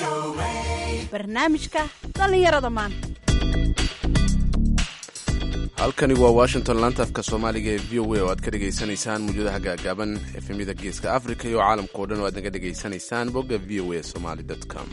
barnaamijka dhallinyarada maanta halkani waa washington laantaafka soomaaliga ee v o a oo aad ka dhegaysanaysaan muujadaha gaagaaban efemyada geeska africa iyo caalamka o dhan oo aad naga dhegaysanaysaan bogga v o a somaly com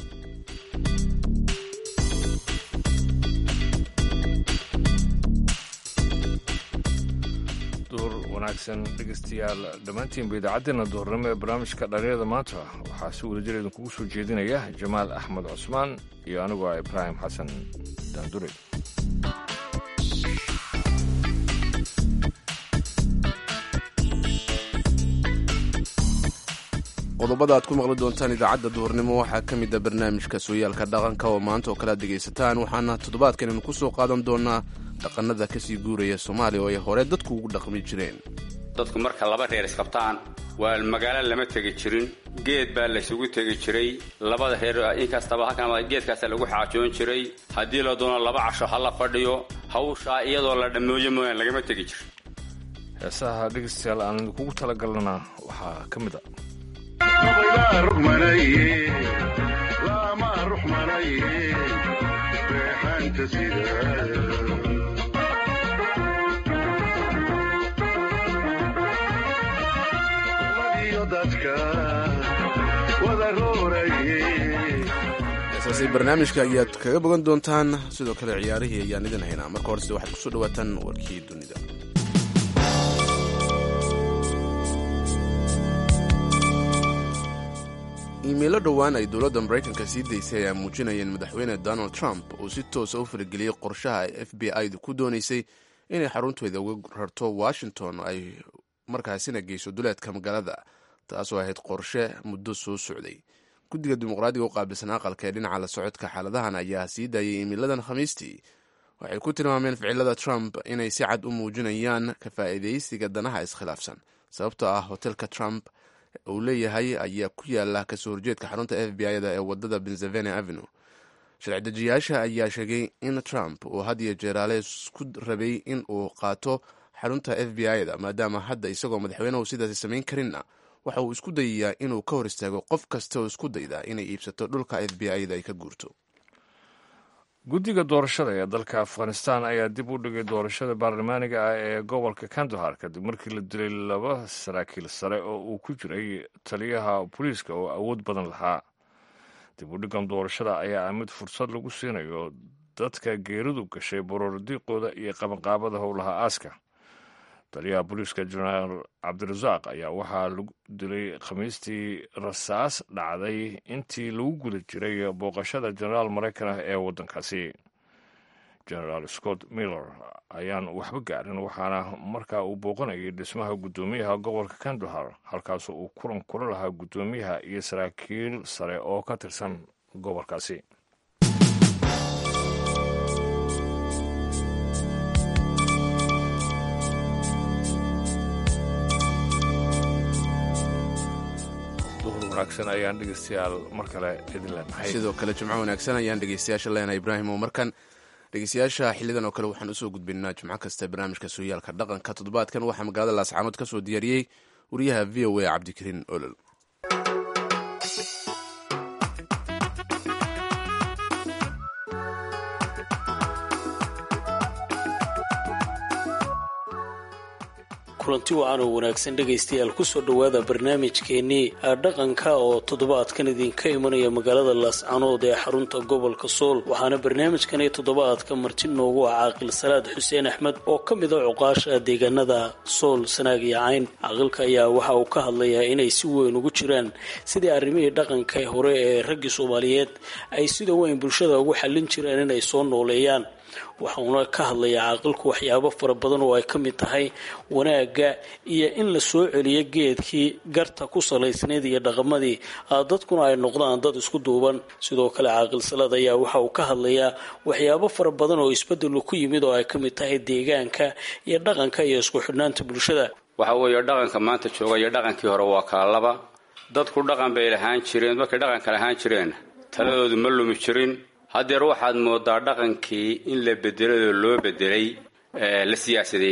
duur wanaagsan dhegeystayaal dhammaantiinba idaacaddeenna duhurnimo ee barnaamijka dhalinyarada maanta waxaa si wadajir idinkugu soo jeedinaya jamaal axmed cusmaan iyo anigoo ah ibraahim xasan daandure qodobada aad ku maqli doontaan idaacadda duhurnimo waxaa ka mid a barnaamijka sooyaalka dhaqanka oo maanta oo kale aad dhegaysataan waxaana toddobaadkan idinku soo qaadan doonaa dhaqannada kasii guuraya soomaaliya oo ay hore dadku ugu dhaqmi jireen dadku marka laba reer isqabtaan waa magaalo lama tegi jirin geed baa laysugu tegi jiray labada reer inkastaba halkan geedkaasa lagu xaajoon jiray haddii la doono laba casho ha la fadhiyo hawshaa iyadoo la dhammooyo mooyaan lagama tegi jirin heesaha dhegeystayaal aan idinkugu talagalnana waxaa ka mid a heesaasi barnaamijka ayaad kaga bogan doontaan sidoo kale ciyaarihii ayaan idin haynaa marka horese waxaad kusoo dhawaataan warkii dunida iimaylo dhowaan ay dowladda maraykanka sii daysay ayaa muujinayeen madaxweyne donald trump uu si toosa u farageliyey qorshaha ay f b i-du ku doonaysay inay xarunteeda uga rarto washington ay markaasina geyso duleedka magaalada taasoo ahayd qorshe muddo soo socday guddiga dimuqraadiga u qaabilsan aqalka ee dhinaca la socodka xaaladahan ayaa sii daayay iimiladan khamiistii waxay ku tilmaameen ficilada trump inay si cad u muujinayaan ka faa'iidaysiga danaha iskhilaafsan sababtoo ah hotelka trump uu leeyahay ayaa ku yaala kasoo horjeedka xarunta f b i-da ee wadada pennsylvania avenue sharci-dejiyaasha ayaa sheegay in trump uu had iyo jeeraale isku rabay in uu qaato xarunta f b i-da maadaama hadda isagoo madaxweynehu sidaasi samayn karinna waxa uu isku dayayaa inuu ka hor istaago qof kasta oo isku dayda inay iibsato dhulka f b i-da ay ka guurto guddiga doorashada ee dalka afghanistan ayaa dib u dhigay doorashada baarlamaaniga ah ee gobolka kandahar kadib markii la dilay laba saraakiil sare oo uu ku jiray taliyaha booliiska oo awood badan lahaa dib u dhigan doorashada ayaa ah mid fursad lagu siinayo dadka geeridu gashay borordiiqooda iyo qabanqaabada howlaha aaska taliyaha booliiska jenaraal cabdirasaaq ayaa waxaa lagu dilay khamiistii rasaas dhacday intii lagu guda jiray booqashada jenaraal maraykan ah ee waddankaasi jenaraal scott miller ayaan waxba gaarin waxaana markaa uu booqanayay dhismaha guddoomiyaha gobolka kandahar halkaas uu kulan kula lahaa guddoomiyaha iyo saraakiil sare oo ka tirsan gobolkaasi wanaagsan ayaan dhegeystayaal mar kale idin leenahay sidoo kale jimco wanaagsan ayaan dhegeystayaasha leenahay ibraahim oo markan dhegeystayaasha xilidan oo kale waxaan usoo gudbinaa jimco kasta barnaamijka sooyaalka dhaqanka toddobaadkan waxaa magaalada laascaanood ka soo diyaariyey wariyaha v o a cabdikariin olol kulanti wacan oo wanaagsan dhegaystayaal kusoo dhowaada barnaamijkeennii dhaqanka oo toddobaadkan idinka imanaya magaalada laascanood ee xarunta gobolka sool waxaana barnaamijkani toddobaadka marti noogu ah caaqil salaad xuseen axmed oo ka mid a cuqaasha deegaanada sool sanaag iyo cayn caaqilka ayaa waxa uu ka hadlayaa inay si weyn ugu jiraan sidii arrimihii dhaqanka hore ee raggii soomaaliyeed ay sida weyn bulshada ugu xallin jireen inay soo nooleeyaan waxauna ka hadlayaa caaqilku waxyaabo fara badan oo ay ka mid tahay wanaagga iyo in la soo celiyo geedkii garta ku salaysnayd iyo dhaqamadii dadkuna ay noqdaan dad isku duuban sidoo kale caaqil salaad ayaa waxa uu ka hadlayaa waxyaabo fara badan oo isbedelu ku yimid oo ay ka mid tahay deegaanka iyo dhaqanka iyo isku xidhnaanta bulshada waxa weeye dhaqanka maanta jooga iyo dhaqankii hore waa kala laba dadku dhaqan bay lahaan jireen markay dhaqanka lahaan jireen taladoodu ma lumi jirin haddeer waxaad moodaa dhaqankii in la bedeladoo loo bedelay la siyaasadeeyey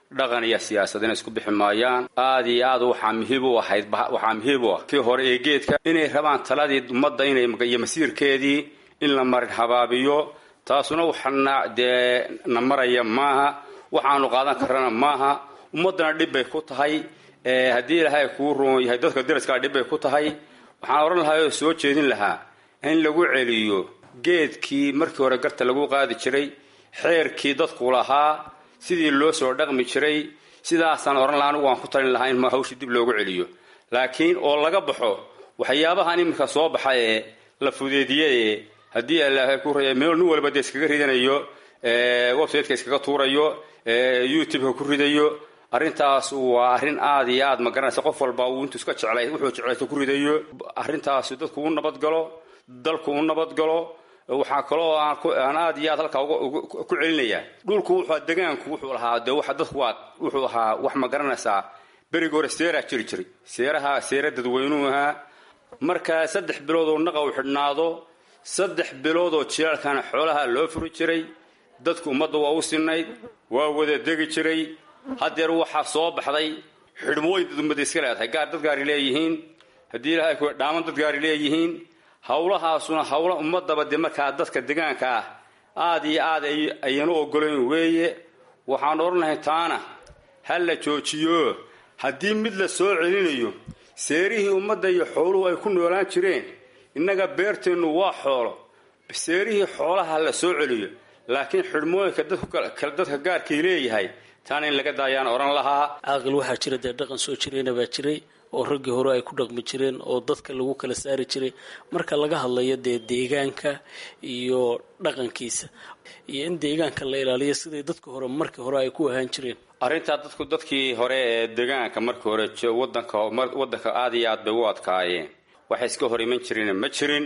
dhaqan iyo siyaasadina isku bixi maayaan aad iyo aad waxaa muhiib u ahayd waxaa muhiib u ah kii hore ee geedka inay rabaan taladii ummadda inay iyo masiirkeedii in la marin habaabiyo taasuna waxana dee na maraya maaha waxaanu qaadan karana maaha ummaddana dhib bay ku tahay haddii ilaahay kuu roon yahay dadka daraskaa dhib bay ku tahay waxaan odhan lahaa oo soo jeedin lahaa in lagu celiyo geedkii markii hore garta lagu qaadi jiray xeerkii dadku lahaa sidii loo soo dhaqmi jiray sidaasaan odhan lahaa anigu waan ku talin lahaa in hawshii dib loogu celiyo laakiin oo laga baxo waxyaabahan iminka soo baxa ee la fudeediye haddii ilaahay ku raya meel nin walba dee iskaga ridanayo websiteka iskaga tuurayo youtubeka ku ridayo arrintaas waa arrin aad iyo aad ma garanaysa qof walba uu intuu iska jeclay wuxuu jeclaysa ku ridayo arrintaas dadku u nabadgalo dalku u nabadgalo waxaa kaloo aan aad iyo aad halkaa ku celinayaa dhulku wuxuu degaanku wuxuu lahaa dee waxa dadku waa wuxuu ahaa wax ma garanaysaa berigi hore seeraa jiri jiray seeraha seera dadweynuu ahaa markaa saddex bilood oo naqa u xidhnaado saddex bilood oo jilaalkana xoolaha loo furi jiray dadku ummadda waa u sinayd waa wada degi jiray haddeer waxaa soo baxday xidhmooyin dad ummadda iska leedahay gaar dad gaari leeyihiin haddii ilaahay ku dhaaman dad gaari leeyihiin howlahaasuna howla ummadaba dee markaa dadka degaanka ah aad iyo aad ayanu ogolayn weeye waxaan odhanahay taana ha la joojiyo haddii mid la soo celinayo seerihii ummadda iyo xooluhu ay ku noolaan jireen innaga beerteennu waa xoolo seerihii xoolaha la soo celiyo laakiin xidhmooyinka dadka gaarkay leeyahay taana in laga daayaan odhan lahaa caaqil waxaa jira dee dhaqan soo jireyna baa jiray oo raggii hore ay ku dhaqmi jireen oo dadka lagu kala saari jiray marka laga hadlayo dee deegaanka iyo dhaqankiisa iyo in deegaanka la ilaaliyo siday dadka hore markii hore ay ku ahaan jireen arrintaa dadku dadkii hore ee deegaanka markii hore wadanka wadanka aad iyo aad bay u adkaayeen waxay iska hor iman jireen ma jirin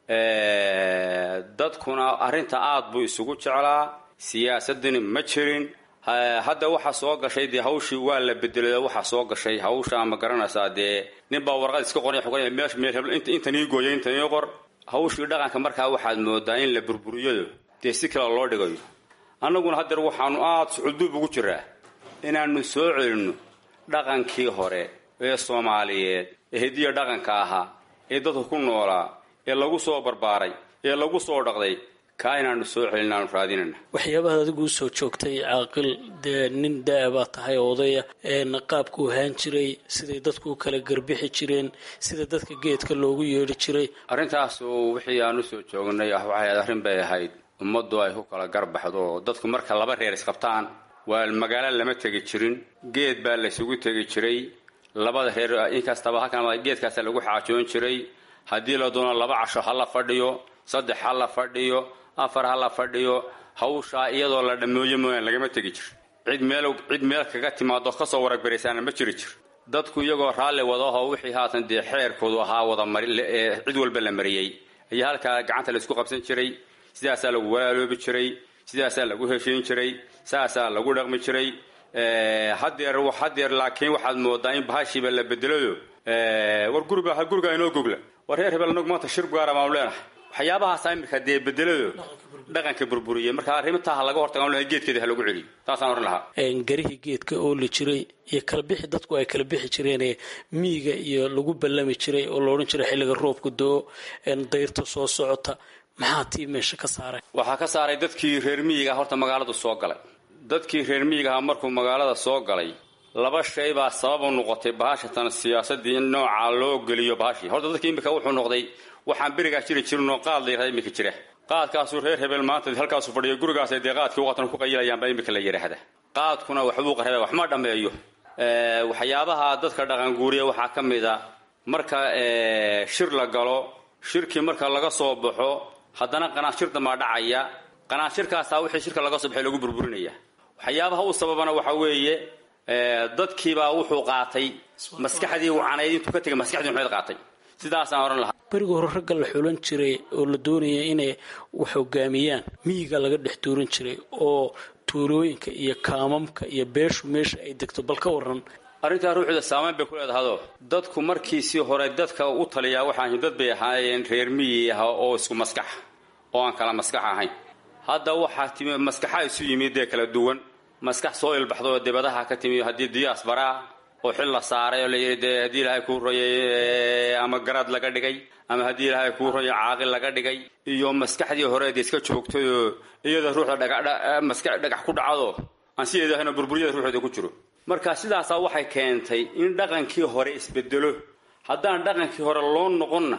dadkuna arrinta aad buu isugu jeclaa siyaasadini ma jirin hadda waxaa soo gashay dee hawshii waa la bedelay waxaa soo gashay hawsha ma garanaysaa dee ninbaa warqad iska qoray xukunaya meesha meel heblo intan ii gooya intan ii qor hawshii dhaqanka markaa waxaad moodaa in la burburiyayo dee si kale loo dhigayo annaguna haddeer waxaanu aad suxulduub ugu jiraa inaanu soo celinno dhaqankii hore ee soomaaliyeed ee hediya dhaqanka ahaa ee dadku ku noolaa ee lagu soo barbaaray ee lagu soo dhaqday kaa inaanu soo celin aanu raadinayna waxyaabaha adigu usoo joogtay caaqil dee nin daa baa tahay odaya qaabku ahaan jiray siday dadku u kala garbixi jireen sida dadka geedka loogu yeedhi jiray arrintaasu wixii aan usoo joognay waxay ahayd arrin bay ahayd ummaddu ay ku kala garbaxdo dadku marka laba reer isqabtaan waa magaalo lama tegi jirin geed baa laysugu tegi jiray labada reer inkastaba halkan geedkaasa lagu xaajoon jiray haddii la doono laba casho ha la fadhiyo saddex ha la fadhiyo afar ha la fadhiyo hawshaa iyadoo la dhammooyo mooyaan lagama tegi jir cid meel cid meel kaga timaado kasoo waragbaraysaana ma jiri jir dadku iyagoo raalli wadaho wixii haatan dee xeerkoodu ahaa wada mari cid walba la mariyey ayaa halkaa gacanta laisku qabsan jiray sidaasaa lagu walaaloobi jiray sidaasaa lagu heshiin jiray saasaa lagu dhaqmi jiray hadeer hadeer laakiin waxaad moodaa in bahashiiba la bedelayo war guriga guriga inoo gogla war reer hebel anagu maanta shir gaara baanu leenahay waxyaabahaasa iminka dee bedelado dhaqanka burburiye marka arrimataha laga hortaga lahay geedkeeda ha lagu celiyo taasaan ohan lahaa garihii geedka oo la jiray iyo kala bixi dadku ay kala bixi jireenee miyiga iyo lagu ballami jiray oo la odhan jiray xilliga roobka doo dayrta soo socota maxaa tii meesha ka saaray waxaa ka saaray dadkii reer miyiga horta magaaladu soo galay dadkii reer miyigaha markuu magaalada soo galay laba shay baa sabab u noqotay bahashatan siyaasadii in noocaa loo geliyo bahashii horta dadki iminka wuxuu noqday waxaan berigaa jiri jirinoo qaad la yirahda iminka jira qaadkaasuu reer hebel maanta halkaasu fadhiyo gurigaas dee qaadkii waqtan ku qayilayaanba iminka la yidhaahda qaadkuna waxbuu qarebe wax ma dhammeeyo waxyaabaha dadka dhaqanguuriya waxaa ka mid a marka shir la galo shirkii marka laga soo baxo haddana qanaashir damaa dhacaya qanaashirkaasaa wixii shirka laga soo baxay lagu burburinaya waxyaabaha u sababana waxa weeye dadkiibaa wuxuu qaatay maskaxdii wacanayd intuu ka tegay maskaxdii xumeyd qaatay sidaasaan odhan lahaa berigii hore ragga la xulan jiray oo la doonaya inay wax hogaamiyaan miyiga laga dhex tuuran jiray oo tuulooyinka iyo kaamamka iyo beeshu meesha ay degto bal ka waran arrintaa ruuxda saamayn bay ku leedahado dadku markiisii hore dadka u taliyaa waxaan dad bay ahaayeen reer miyi ah oo isku maskaxa oo aan kala maskax ahayn hadda waxaa timi maskaxa isu yimid dee kala duwan maskax soo ilbaxdo oo dibadaha ka timi haddii diyaas baraa oo xil la saaray oo layidhi dee haddii ilaahay kuu royay ama garaad laga dhigay ama haddii ilaahay kuu royay caaqil laga dhigay iyo maskaxdii horeed iska joogtayoo iyada ruuxda dhagamaska dhagax ku dhacdo aan sideeda ahayno burburyada ruuxeeda ku jiro marka sidaasaa waxay keentay in dhaqankii hore isbedelo haddaan dhaqankii hore loo noqonna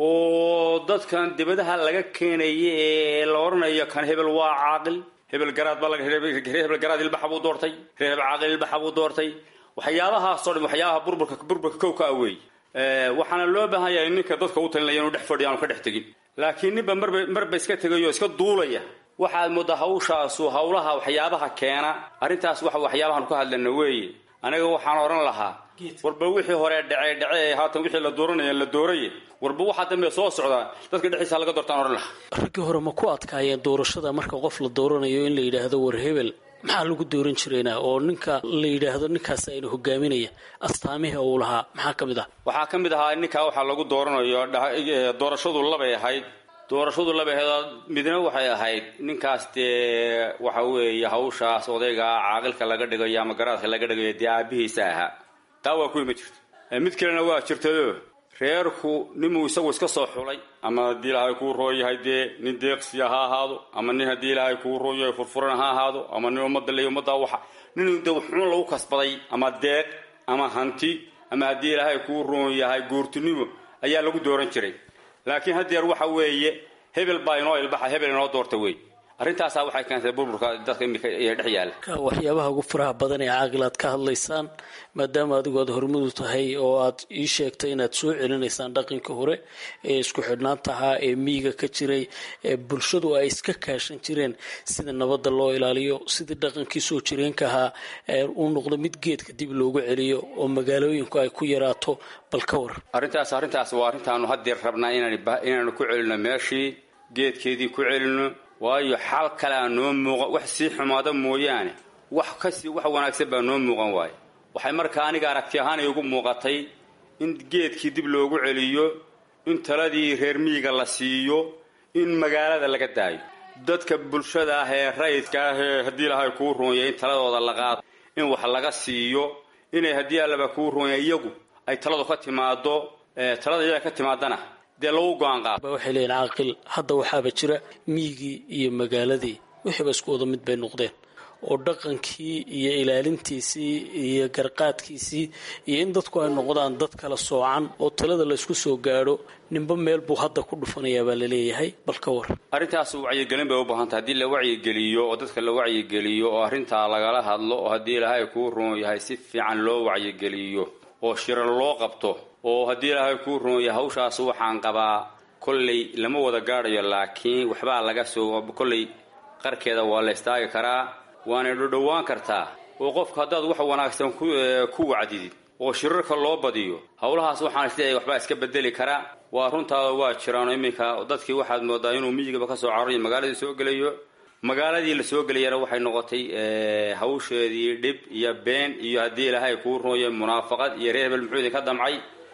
oo dadkan dibadaha laga keenaya ee la odhanayo kan hebel waa caaqil hebel garaad baa hebel garaad ilbaxa buu doortay reer hebel caaqil ilbaxa buu doortay waxyaabahaasoo dhan waxyaabaha burburka burburka kow ka aweey waxaana loo baahan yahay ninka dadka u talinaya inuu dhex fadhiyo aanu ka dhex tegin laakiin ninba marba marba iska tegayo iska duulaya waxaad moodaa hawshaasu hawlaha waxyaabaha keena arrintaas waxa waxyaabahan ku hadlana weeye aniga waxaan odhan lahaa warba wixii hore dhacee dhacee haatan wixii la dooranaya la dooraye warba waxaa dambe soo socdaa dadka dhexdiisa laga doortaan odhan lahaa raggii hore ma ku adkaayeen doorashada marka qof la dooranayo in la yidhaahdo war hebel maxaa lagu dooran jirayna oo ninka la yidhaahdo ninkaas ayna hogaaminaya astaamihii uu lahaa maxaa ka mid ah waxaa ka mid ahaa ninkaa waxaa lagu dooranayo doorashadu labay ahayd doorashadu labay ahayd midna waxay ahayd ninkaas dee waxa weeye hawshaas odaygaa caaqilka laga dhigayo ama garaadka laga dhigayo dee aabihiisa ahaa taa waa kuwi ma jirto mid kalena waa jirtayo reerku ninuu isagu iska soo xulay ama haddii ilaahay kuu rooyahay dee nin deeqsiya ha ahaado ama nin haddii ilaahay kuu rooyahay furfuran ha ahaado ama nin ummadda le ummadda waxa nin de wuxuun lagu kasbaday ama deeq ama hanti ama haddii ilaahay kuu roon yahay guurtinimo ayaa lagu dooran jiray laakiin haddeer waxa weeye hebel baa inoo ilbaxa hebel inoo doorta wey arrintaasaa waxay keentay burburka dadka imika ee dhex yaalla waxyaabaha ugu faraha badan ee caaqil aad ka hadlaysaan maadaama adigu aad hormudu tahay oo aad ii sheegtay inaad soo celinaysaan dhaqankii hore ee isku xidhnaantahaa ee miyiga ka jiray ee bulshadu ay iska kaashan jireen sida nabadda loo ilaaliyo sidii dhaqankii soo jireenka ahaa uu noqdo mid geedka dib loogu celiyo oo magaalooyinku ay ku yaraato bal ka war arrintaas arrintaas waa arrintaanu haddeer rabnaa inaanu ku celino meeshii geedkeedii ku celino waayo xal kale aa noo muuqan wax sii xumaada mooyaane wax kasii wax wanaagsan baa noo muuqan waayo waxay markaa aniga aragti ahaan igu muuqatay in geedkii dib loogu celiyo in taladii reer miyiga la siiyo in magaalada laga daayo dadka bulshada ah ee rayidka ah ee haddii ilahay kuu roonya in taladooda la qaado in wax laga siiyo inay haddii allaba kuu roonya iyagu ay taladu ka timaado talada iyaga ka timaadana dee lagu go-aan qaado waxay leeyihin caaqil hadda waxaaba jira miyigii iyo magaaladii wixiiba isku wada mid bay noqdeen oo dhaqankii iyo ilaalintiisii iyo garqaadkiisii iyo in dadku ay noqdaan dad kala soocan oo talada laysku soo gaadho ninba meel buu hadda ku dhufanayaa baa laleeyahay bal ka war arrintaas wacyigelin bay u baahantay haddii la wacyigeliyo oo dadka la wacyigeliyo oo arrintaa lagala hadlo oo haddii ilaahay kuu roon yahay si fiican loo wacyigeliyo oo shiro loo qabto oo haddii ilaahay kuu roon yahay hawshaas waxaan qabaa kolley lama wada gaadhayo laakiin waxbaa laga soo kolley qarkeeda waa la istaagi karaa waanay dhodhowaan kartaa oo qofka haddaad wax wanaagsan ku wacdidid oo shirarka loo badiyo howlahaas waxaan isleeyahay waxbaa iska bedeli karaa waa runtaada waa jiraan iminka dadkii waxaad moodaa inuu miyigaba ka soo cararayo magaaladii soo gelayo magaaladii la soo gelayana waxay noqotay hawsheedii dhib iyo been iyo haddii ilaahay kuu rooye munaafaqad iyo reer hebel muxuu idinka damcay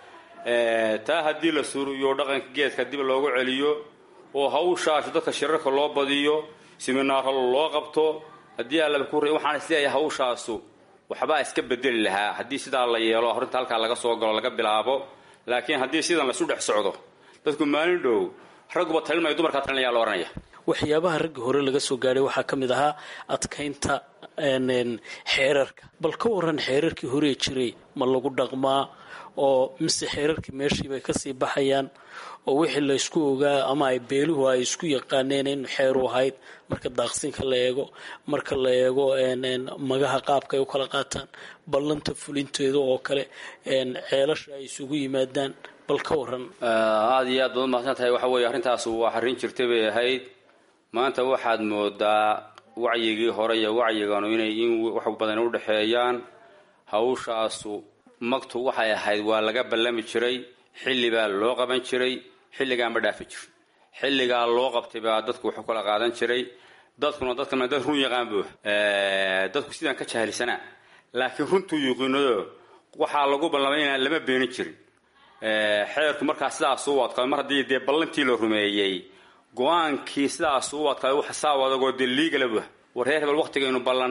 taa haddii la suuriyo dhaqanka geedka dib loogu celiyo oo hawshaas dadka shirarka loo badiyo siminaaro loo qabto haddii allaba ku waxaan isleeyahay hawshaasu waxbaa iska bedeli lahaa haddii sidaa la yeelo arrinta halkaa laga soo galo laga bilaabo laakiin haddii sidan laisu dhex socdo dadku maalin dhow ragguba talinmaya dumarkaa talinaya la ohanaya waxyaabaha raggii hore laga soo gaadhay waxaa ka mid ahaa adkaynta xeerarka bal ka waran xeerarkii horee jiray ma lagu dhaqmaa oo mise xeerarkii meeshiibay kasii baxayaan oo wixii laysku ogaa ama ay beeluhu ay isku yaqaaneen in xeeru ahayd marka daaqsinka la eego marka la eego magaha qaabka ay u kala qaataan ballanta fulinteeda oo kale ceelasha ay isugu yimaadaan bal ka waran aada iyo aad baad umahadsan tahay waxa weeye arrintaas waa arrin jirtay bay ahayd maanta waxaad moodaa wacyigii hore iyo wacyiganu inay in wax badan u dhexeeyaan hawshaasu magtu waxay ahayd waa laga ballami jiray xilli baa loo qaban jiray xilligaa ma dhaafi jir xilligaa loo qabtay baa dadku waxu kala qaadan jiray dadkuna dadkana dad run yaqaan bu dadku sidaan ka jahilsanaa laakiin runtuu yuqiinado waxaa lagu ballamay inaan lama beenin jirin xeerku markaa sidaas u adkaaday mar haddii dee ballantii la rumeeyey go-aankii sidaas u adkaaday wax saaw adagoo dee liigala bu war reer hebel waqtigaynu ballanay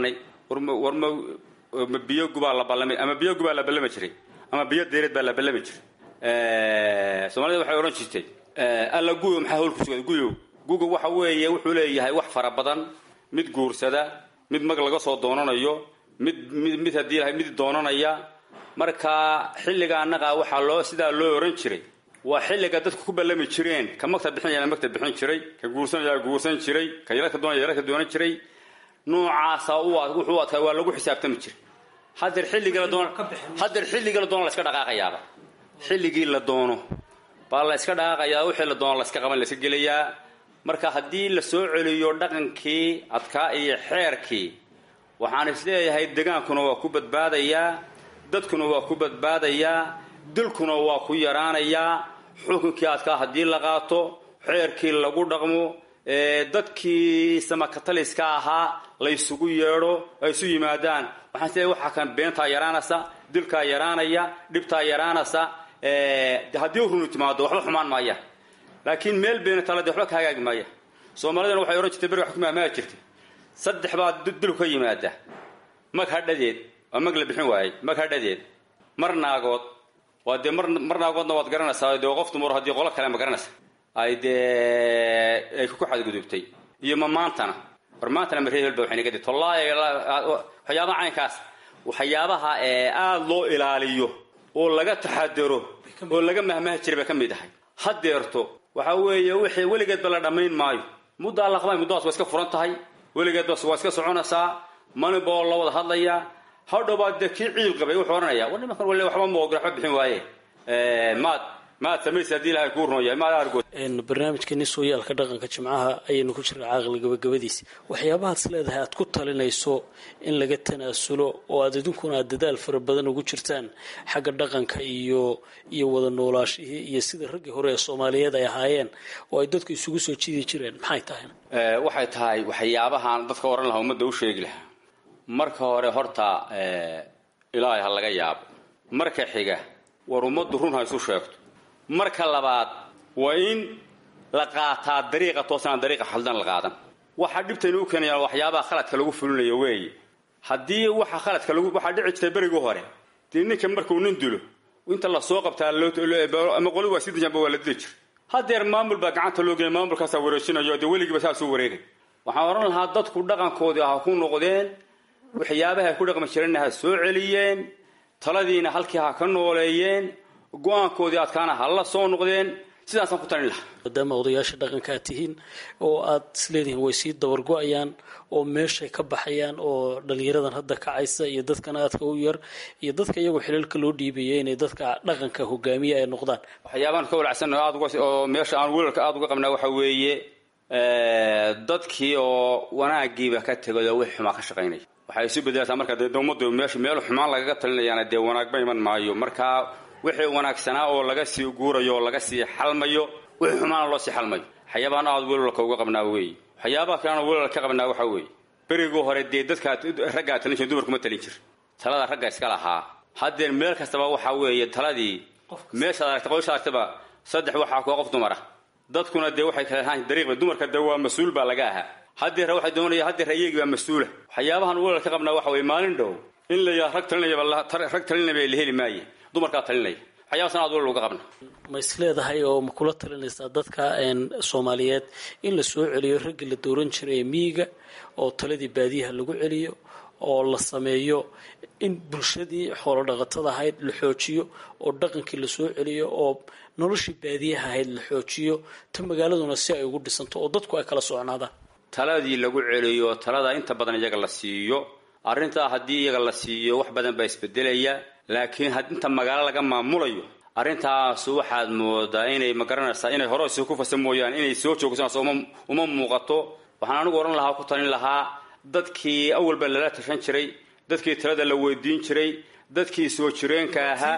war ma ma biyo gubaa la ballami ama biyo gubaa la ballami jiray ama biyo dayreed baa la ballami jiray soomaalida waxay odhan jirtay alla guyo maxaa howl ku sugada guyo guga waxa weeye wuxuu leeyahay wax fara badan mid guursada mid mag laga soo doonanayo mid mid mid haddii lahay mid doonanaya marka xilliga annaga waxaa loo sidaa loo ohan jiray waa xilliga dadku ku ballami jireen ka magta bixinaya magta bixin jiray ka guursanaya guursan jiray ka yeelka doonaya yeelka doonan jiray noocaasa u wuxuu adkaa waa lagu xisaabtami jiray hadeer xilligii la doono hadeer xilligii la doono la iska dhaqaaqayaaba xilligii la doono baa la iska dhaqaaqayaa wixii la doono la iska qaban la iska gelayaa marka haddii la soo celiyo dhaqankii adkaa iyo xeerkii waxaan isleeyahay degaankuna waa ku badbaadayaa dadkuna waa ku badbaadayaa dilkuna waa ku yaraanayaa xukunkii adkaa haddii la qaato xeerkii lagu dhaqmo dadkii samakataliska ahaa la ysugu yeedho ay isu yimaadaan waxaan isleeyahay waxaa kan beentaa yaraanaysa dilkaa yaraanaya dhibtaa yaraanaysa haddii runu timaado waxba xumaan maaya laakiin meel beena talade waxba ka hagaagi maaya soomaalidana waxay odhan jirtay beriga xukumaa maa jirtay saddex baa dilku ka yimaada mag hadhadeed waa mag la bixin waayey mag hadhadeed mar naagood waa dee mar mar naagoodna waad garanaysaa dee qof dumar haddii qolo kale ma garanaysa ay dee ay ku xadgudubtay iyo ma maantana war maantana ma reehel ba waxay naga dhigtay wallaahi waxyaabaha caynkaas waxyaabaha ee aada loo ilaaliyo oo laga taxadaro oo laga mahmahi jiray bay ka mid ahay hadeerto waxa weeye wixii weligeedba la dhammayn maayo muddaa la qabay muddadaas waa iska furan tahay weligeedba waa iska soconaysaa maniboo la wada hadlayaa hadhowbaa dee kii ciil qabay wuxuu odhanaya war nimankan wale waxba maogol waxba bixin waaye maad maad samaysa haddii ilahay kuu runoya maad argood barnaamijkeeni sooyaalka dhaqanka jimcaha ayaynu ku jirna caaqli gabagabadiis waxyaabahaad is leedahay aad ku talinayso in laga tanaasulo oo aad idinkuna aad dadaal fara badan ugu jirtaan xagga dhaqanka iyo iyo wada noolaashihii iyo sida raggii hore ee soomaaliyeed ay ahaayeen oo ay dadku isugu soo jiidi jireen maxay tahay waxay tahay waxyaabahaan dadka oran lahaa ummadda u sheegi lahaa marka hore horta ilaahay ha laga yaabo marka xiga war ummaddu run ha isu sheegto marka labaad waa in la qaataa dariiqa toosanaan dariiqa khaldan la qaadan waxaa dhibtaynu u keenayaan waxyaabaha khaladka lagu fulinayo weeye haddii waxa khaladka lagu waxaa dhici jirtay berigii hore dee ninka markuu nin dilo inta lasoo qabtaa ama qoli waa sii dajanba waa la dili jir hadeer maamul baa gacanta loo geeyay maamulkaasaa wareejinayo dee weligiiba saasuu wareegay waxaan odhan lahaa dadku dhaqankoodii ha ku noqdeen waxyaabaha ay ku dhaqmi jireenna ha soo celiyeen taladiina halkii ha ka nooleeyeen go-aankoodii adkaana ha la soo noqdeen sidaasaan ku talin lahaa maadaama odayaasha dhaqanka aad tihiin oo aad isleedihiin way sii dabargo-ayaan oo meeshay ka baxayaan oo dhalinyaradan hadda kacaysa iyo dadkan aadka u yar iyo dadka iyagoo xilalka loo dhiibaya inay dadka dhaqanka hogaamiya ay noqdaan waxyaabaan ka walacsanno aad uga oo meesha aan welalka aada uga qabnaa waxa weeye dadkii oo wanaagiiba ka tegay oo wixii xumaa ka shaqaynaya waxay isu bedelaysaa marka dee ummaddu meesha meel xumaan lagaga talinayaana dee wanaagba iman maayo marka wixii wanaagsanaa oo laga sii guurayo oo laga sii xalmayo wixii xumaana loo sii xalmayo waxyaabahan aad welalka uga qabnaa weeye waxyaabaha kaleana welal ka qabnaa waxa weeye berigii hore dee dadkaa raggaa talin jir dumarkuma talin jir talada ragga iska lahaa haddeen meel kastaba waxa weeye taladii meeshaad aragta qoysha aragtaba saddex waxaa kuwa qof dumara dadkuna dee waxay kala ahaan dariiqba dumarka dee waa mas-uul baa laga ahaa haddeer waxay doonaya haddeer iyagii baa mas-uula waxyaabahan welal ka qabnaa waxa weye maalin dhow in la yaa rag talinayaba rag talinaya la heli maaye dumarkaa talinaya waxyaabasan aad welal uga qabna ma is leedahay oo ma kula talinaysaa dadka soomaaliyeed in la soo celiyo raggii la dooran jiray ee miyiga oo taladii baadiyaha lagu celiyo oo la sameeyo in bulshadii xoolo dhaqatada ahayd la xoojiyo oo dhaqankii la soo celiyo oo noloshii baadiyaha ahayd la xoojiyo ta magaaladuna si ay ugu dhisanto oo dadku ay kala socnaadaan taladii lagu celiyo talada inta badan iyaga la siiyo arrintaa haddii iyaga la siiyo wax badan baa isbedelaya laakiin inta magaalo laga maamulayo arrintaas waxaad moodaa inay magaranaysaa inay hore si ku fasa mooyaan inay soo joogsanayso uma muuqato waxaan anigu odhan lahaa ku talin lahaa dadkii awalba lala tashan jiray dadkii talada la weydiin jiray dadkii soo jireenka ahaa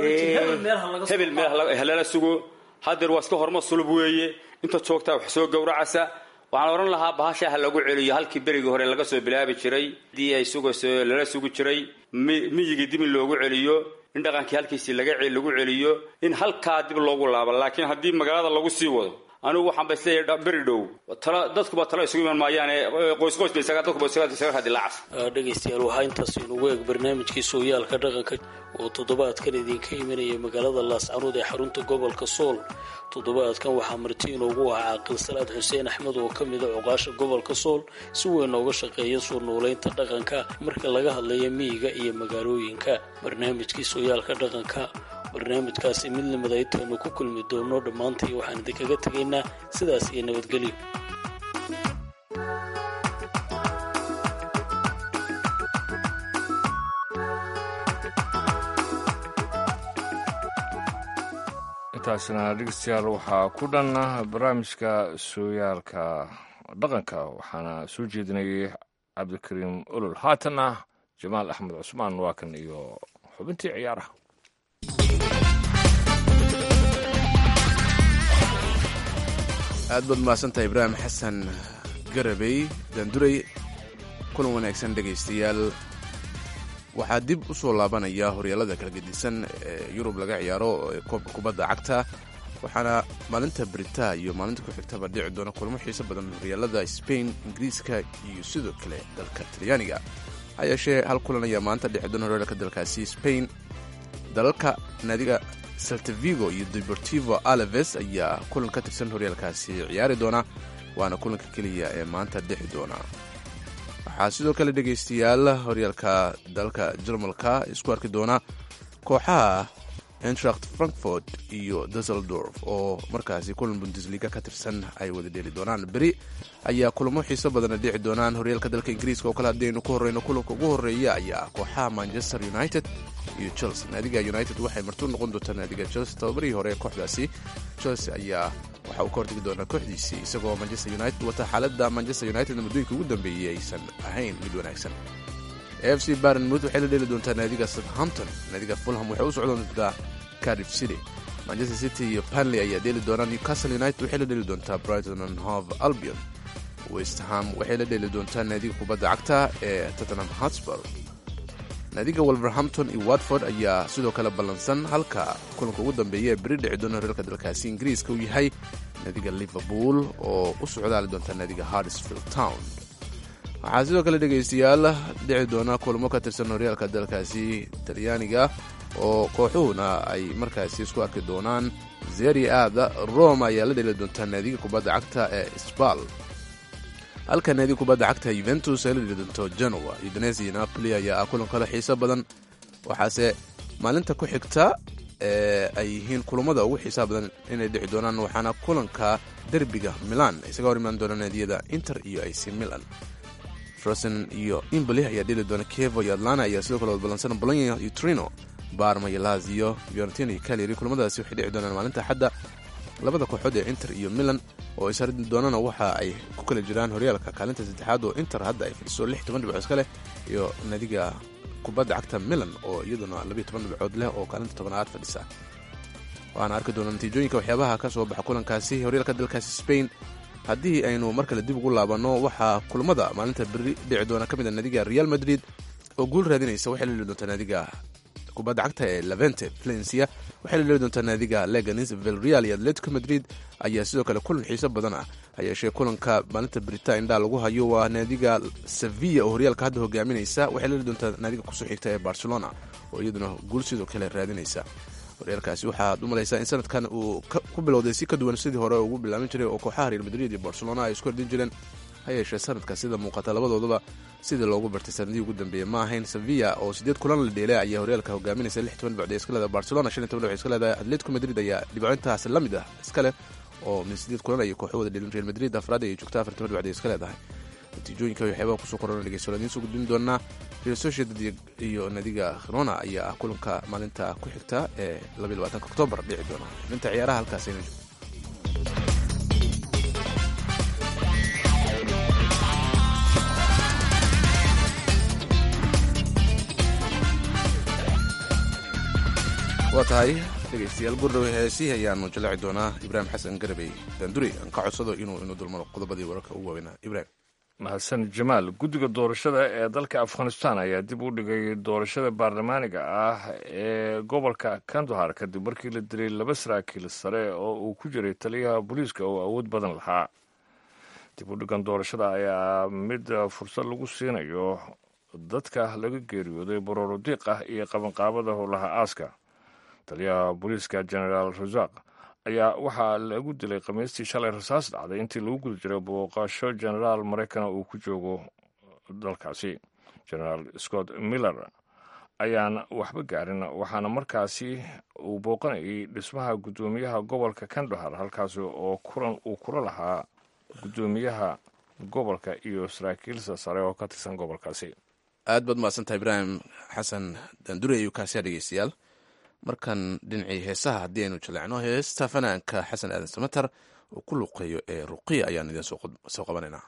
hebel meel lala sugo hadeer waa iska horma sulub weeye inta joogtaa wax soo gowracasa waxaan odhan lahaa bahasha ha lagu celiyo halkii berigii hore laga soo bilaabi jiray dii ay sugayso lala sugi jiray miyigii dib in loogu celiyo in dhaqankii halkiisii laga lagu celiyo in halkaa dib loogu laabo laakiin haddii magaalada lagu sii wado anigu waxaan ba isleeyahay beri dhow tala dadkuba tala isugu iman maayaane qoysqoys ba isaga dadkuba isaga isaga radilaacas dhegaystayaal waxaa intaas inugu eeg barnaamijkii sooyaalka dhaqanka oo toddobaadkan idinka imanaya magaalada laascanuud ee xarunta gobolka sool toddobaadkan waxaa marti inoogu ahaa caaqil salaad xuseen axmed oo ka mida cuqaasha gobolka sool si weyn nooga shaqeeya soo noolaynta dhaqanka marka laga hadlayo miyiga iyo magaalooyinka barnaamijkii sooyaalka dhaqanka barnaamijkaasi mid lamid aytaynu ku kulmi doono dhammaantii waxaan idinkaga tegaynaa sidaas iyo nabadgelyo intaasna dhegeystayaal waxaa ku dhan barnaamijka sooyaalka dhaqanka waxaana soo jeedinayay cabdikariim olol haatanna jamaal axmed cusmaan waa kan iyo xubintii ciyaaraha aad baad mahadsantahay ibraahim xasan garabey daanduray kulan wanaagsan dhegaystayaal waxaa dib u soo laabanaya horyaalada kala gedisan ee yurub laga ciyaaro ee koobka kubadda cagta waxaana maalinta brita iyo maalinta ku xigtaba dhici doona kulamo xiiso badan horyaalada spain ingiriiska iyo sidoo kale dalka talyaaniga ha yeeshee hal kulan ayaa maanta dhici doona horyaalka dalkaasi spain dalalka naadiga saltavigo iyo deportivo alaves ayaa kulan ka tirsan horyaalkaasi ciyaari doona waana kulanka keliya ee maanta dhixi doona waxaa sidoo kale dhegaystayaal horyaalka dalka jarmalka isku arki doona kooxaha entracht frankfort iyo dusseldorf oo markaasi kulan bundesliga ka tirsan ay wada dheeli doonaan beri ayaa kulamo xiiso badana dhici doonaan horyaalka dalka ingiriiska oo kale haddaynu ku horreyno kulanka ugu horreeya ayaa kooxaha manchester united iyo chelsea naadiga united waxay martuu noqon doontaa naadiga chelsea tababarihii hore ee kooxdaasi chelsea ayaa waxa uu ka hortegi doonaa kooxdiisii isagoo manchester united wata xaaladda manchester united muddooyinka ugu dambeeyey aysan ahayn mid wanaagsan f c barnmouth waxay la dheeli doontaa naadiga southampton naadiga fulham waxay u socdon doontaa cardiff city manchester city iyo panley ayaa dheeli doonaa newcastle united waxay la dheeli doontaa brighton and hove albion westham waxay la dheeli doontaa naadiga kubadda cagta ee tottenham hotspur naadiga wolverhampton iyo watford ayaa sidoo kale ballansan halka kulanka ugu dambeeya ee beri dhici doona horyaalka dalkaasi ingiriiska uu yahay naadiga liverpool oo u socdaali doonta naadiga hardsfield town waxaa sidoo kale dhegaystayaal dhici doona kulamo ka tirsan horyaalka dalkaasi talyaaniga oo kooxuhuna ay markaasi isku arki doonaan zeri aada rome ayaa la dheli doontaa naadiga kubadda cagta ee sbal halka naadiga kubadda cagta yuventus ay la dheli doonto genoa udinese iyo napoli ayaa ah kulan kale xiiso badan waxaase maalinta ku xigta ee ay yihiin kulamada ugu xiisaha badan inay dhici doonaan waxaana kulanka derbiga milan isaga hor imaan doona naadiyada inter iyo ac milan frosen iyo imboli ayaa dheli doona kevo iyo atlana ayaa sidoo kale wadbalansan bolonya iyo trino barma iyo lazio fiorentina iyo caleri kulamadaasi waxay dhici doonaan maalinta xadda labada kooxood ee inter iyo milan oo ishardi doonana waxa ay ku kala jiraan horyaalka kaalinta saddexaad oo inter hadda ay fadhiso lix toban dhibcood iska leh iyo naadiga kubadda cagta milan oo iyaduna labiyo toban dhibcood leh oo kaalinta tobanaad fadhisa waana arki doona natiijooyinka waxyaabaha ka soo baxa kulankaasi horyaalka dalkaasi spain haddii aynu mar kale dib ugu laabanno waxaa kulamada maalinta beri dhici doona ka mid a naadiga real madrid oo guul raadinaysa waxay la dheli doontaa naadiga kubadda cagta ee levente valencia waxay la dheli doontaa naadiga leganis vilreal iyo atletico madrid ayaa sidoo kale kulan xiiso badan ah hayeeshee kulanka maalinta berita indhaa lagu hayo waa naadiga sevilla oo horyaalka hadda hogaaminaysa waxay la dheli doontaa naadiga kusoo xigta ee barcelona oo iyaduna guul sidoo kale raadinaysa horyaalkaasi waxaad u malaysaa in sanadkan uu ku bilowday si ka duwan sidii hore ugu bilaaban jiray oo kooxaha real madrid iyo barcelona ay isku hordin jireen ha yeeshee sanadka sida muuqata labadoodaba sidii loogu bartay sanadihii ugu dambeeyey ma ahayn sevilla oo sideed kulan la dheelay ayaa horyaalka hogaaminaysa lix toban dhibcood ee iska leedahay barcelona shan iyo toban dhibcood iska leedahay atletico madrid ayaa dhibcointaas la mid ah iska leh oo min sideed kulan ayay kooxo wada dheelin real madrid afraad ayay joogta afar toban dhibcood ee iska leedahay natiijooyinka waxyaabaha kusoo korona dhegeysto idiin soo gudbin doonaa real sociedad iyo nadiga khirona ayaa ah kulanka maalinta ku xigta ee labaiy labaatanka oktoobar dhici doona xubinta ciyaaraha halkaas ayna joogto waa tahay dhegaystayaal gurdhowe heesii ayaanu jallaaci doonaa ibraahim xasan garabey daanduri aan ka codsado inuu inu dulmaro qodobadii wararka ugu waaweynaa ibraahim mahadsan jamaal guddiga doorashada ee dalka afghanistan ayaa dib u dhigay doorashada baarlamaaniga ah ee gobolka kandahar kadib markii la dilay laba saraakiil sare oo uu ku jiray taliyaha booliiska oo awood badan lahaa dib u dhigan doorashada ayaa mid fursad lagu siinayo dadka laga geeriyooday barooro diiq ah iyo qabanqaabada howlaha aaska taliyaha booliiska genaraal rasaq ayaa waxaa lagu dilay khamiistii shalay rasaas dhacday intii lagu guda jiray booqasho genaraal maraykana uu ku joogo dalkaasi genaraal scott miller ayaan waxba gaarin waxaana markaasi uu booqanayay dhismaha guddoomiyaha gobolka kandahar halkaasi oo kulan uu kula lahaa guddoomiyaha gobolka iyo saraakiilsa sare oo ka tirsan gobolkaasi aad baad mahadsantaha ibraahim xasan daandure iyo kaasiya dhegeystayaal markan dhinacii heesaha haddii aynu jaleecno heesta fanaanka xasan aadan samater oo ku luqeeyo ee ruqiya ayaan idin soo qabanaynaa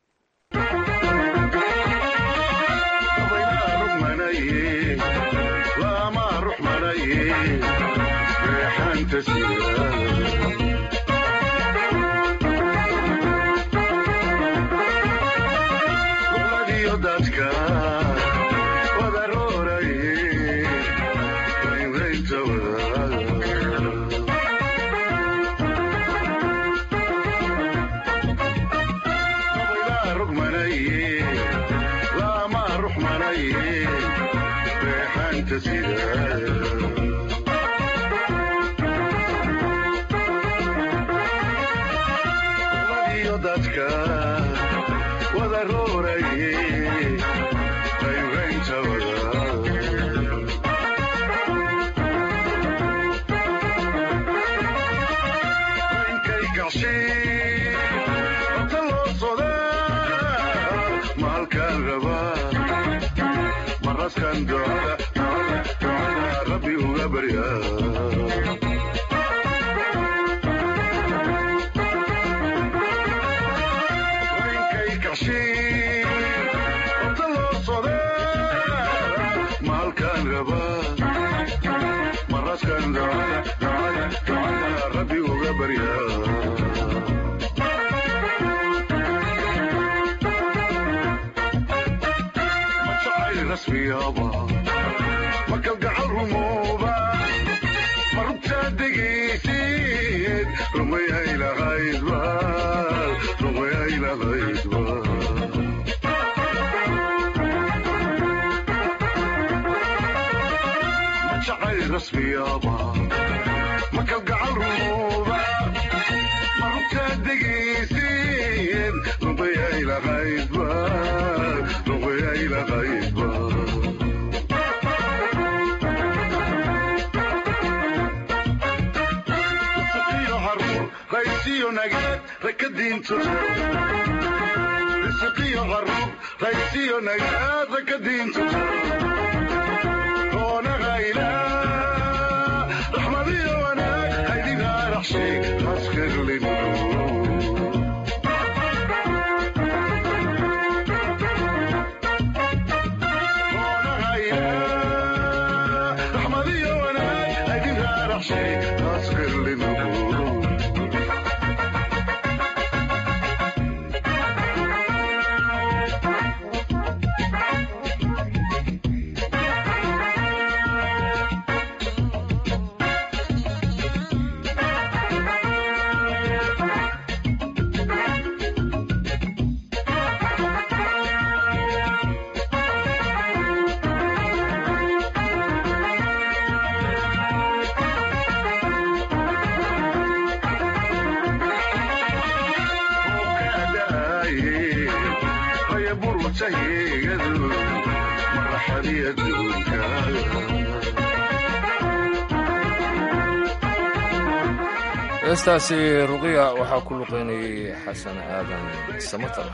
heestaasi ruqiya waxaa ku luqeynayay xasan aadan samatar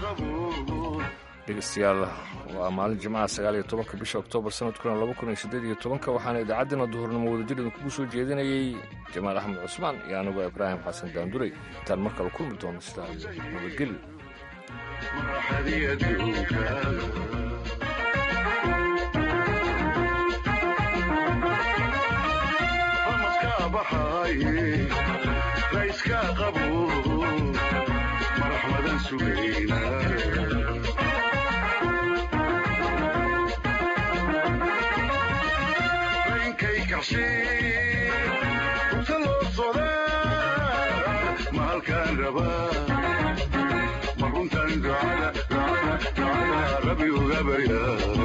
dhegeystayaal waa maalin jimcaha sagaal iyo tobanka bisha oktoobar sanadkuna laba kun iyo siddeed iyo tobanka waxaana idaacaddina duhurnimo wadajir idinkugu soo jeedinayay jamaal axmed cusmaan iyo anigoo ibraahim xasan daanduray intaan mar kale kulmi doono sidaa nabadgelyo raiska qabo maraxmadan sugayna runta loo socdaa ma halkaan rabaa ma runtan ducada ducada ducada rabbi uga baryaa